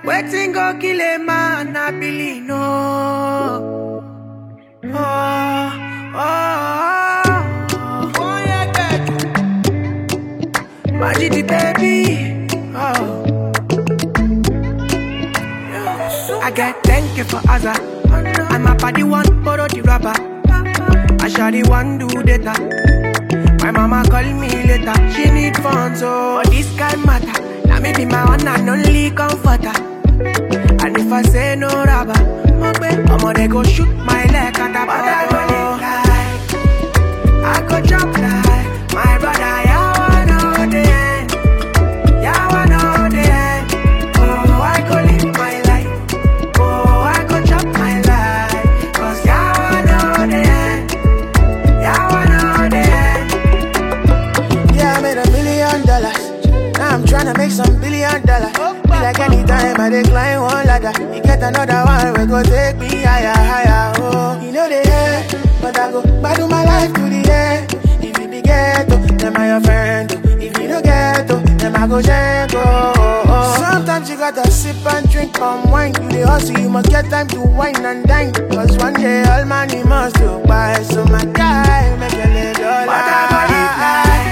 Waiting go kill a man, I believe no. Oh, oh, oh, oh, yeah, God. Majidi baby. Oh. I get thank you for Azza. And my body one borrow the rubber. I shall the one do data. My mama call me later. She need funds, so this kind matter. Now me be my one and only comforter. And if I say no rubber, I'ma they go shoot my leg at the bottom. I go jump like my brother. Yeah, I know the end. Yeah, I know the end. Oh, I go live my life. Oh, I go chop my life. Cause yeah, I know the end. Yeah, I know the end. Yeah, I made a million dollars. Now I'm tryna make some billion dollars. Be like anytime I decline one ladder. You get another one, we go take me higher, higher. Oh, you know the end, but I go battle my life to the end. If you be ghetto, then I your friend. If you don't ghetto, then I go jango. Oh, oh. Sometimes you gotta sip and drink palm wine. You the hustle, you must get time to wine and dine. Cause one day all money must go by. So my guy, make a little But I go live life.